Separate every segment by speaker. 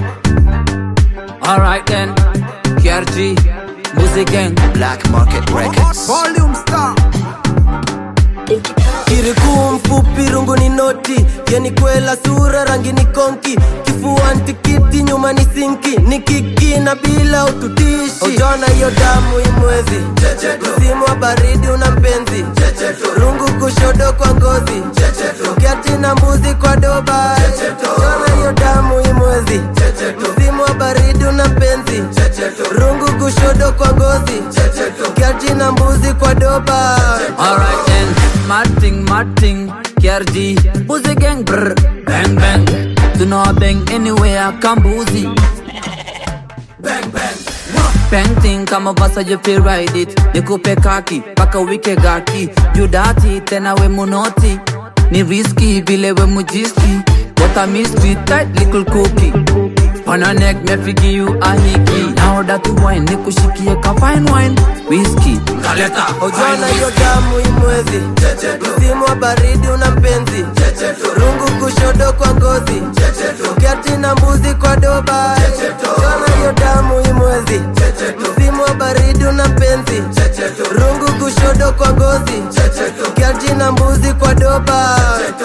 Speaker 1: Alright then, KRG, Music Gang,
Speaker 2: Black Market Records.
Speaker 3: Volume star.
Speaker 4: kirikuu mfupi rungu ni noti yani kwela sura rangi ni konki kifua ntikiti nyuma ni sinki ni kiki na bila ututishi ujona hiyo damu imwezi msimu wa baridi una mpenzi rungu kushodo kwa ngozi kiati na mbuzi kwa doba ujona hiyo damu imwezi msimu wa baridi una mpenzi rungu kushodo kwa ngozi kiati na mbuzi kwa doba
Speaker 1: alright then, Martin, Martin, KRG, Music Gang, brr, bang bang. Tuna bang anywhere, kambuzi. Bang thing kama vasa you feel ride it nikupe kaki paka wike gaki judati tena we munoti ni riski vile we mujiski what a mystery tight little cookie on a neck me figi you a hiki now that you wine nikushikie ka fine wine whiskey kaleta
Speaker 4: ujona hiyo damu imwezi msimu wa baridi una mpenzi rungu kushodo kwa ngozi kiati na mbuzi kwa doba ujona hiyo damu imwezi msimu wa baridi una mpenzi rungu kushodo kwa ngozi kiati na mbuzi kwa doba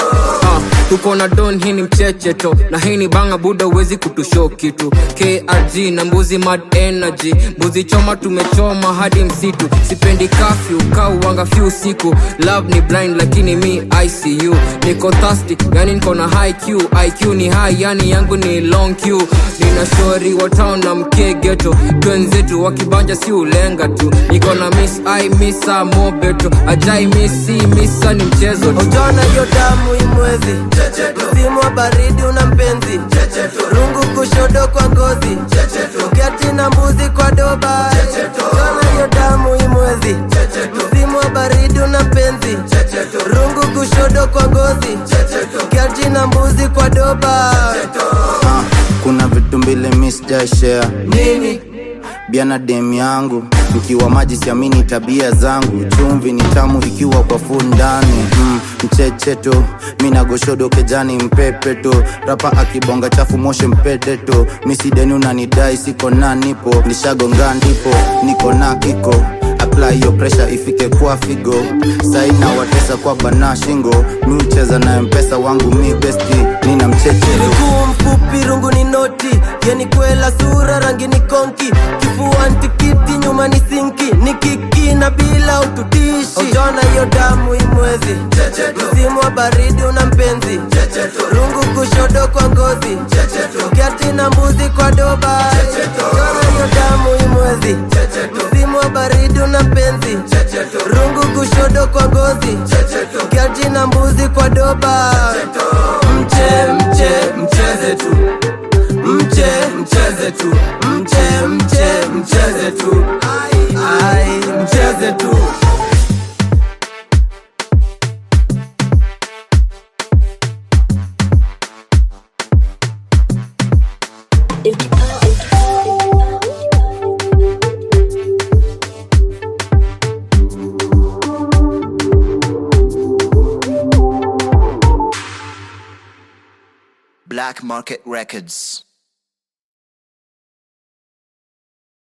Speaker 5: Ah, tuko na don hii ni mchecheto na hii ni banga buda uwezi kutusho kitu krg na mbuzi mad energy mbuzi choma tumechoma hadi msitu sipendi kafyu kauwanga fyu siku love ni blind lakini mi icu niko thirsty yani niko na high q iq ni high yani yangu ni long q nina shori wa town na mkegeto twenzetu wakibanja si ulenga tu niko na miss i misa mobeto ajai misi misa ni mchezo tu
Speaker 4: ujona hiyo damu imwezi msimu wa baridi una mpenzi rungu kushodo kwa ngozi kiati na mbuzi kwa doba ujona hiyo damu imwezi msimu wa baridi una mpenzi rungu kushodo kwa ngozi kiati na mbuzi kwa doba
Speaker 3: Ah, kuna vitu mbili mi sijaishare
Speaker 4: nini
Speaker 3: biana dem yangu mkiwa maji siamini tabia zangu chumvi ni tamu ikiwa kwa fu ndani mm, mchecheto mina goshodo kejani mpepeto rapa akibonga chafu moshe mpedeto misideni unanidai siko na nipo nishagonga ndipo niko na kiko apply hiyo pressure ifike kwa figo saina watesa kwa bana shingo mi ucheza na mpesa wangu mi besti nina mchecheto
Speaker 4: miguu mfupi rungu ni noti yani kwela sura rangi ni konki kifua ntikiti nyuma ni sinki ni kiki na bila ututishi ujona hiyo damu imwezi msimu wa baridi una mpenzi rungu kushodo kwa ngozi kiati na mbuzi kwa doba ujona hiyo damu imwezi msimu wa baridi una mpenzi rungu kushodo kwa ngozi kiati na mbuzi kwa doba mche mche mcheze tu mche mcheze tu mche mche mcheze tu ai mcheze tu
Speaker 2: Black Market Records.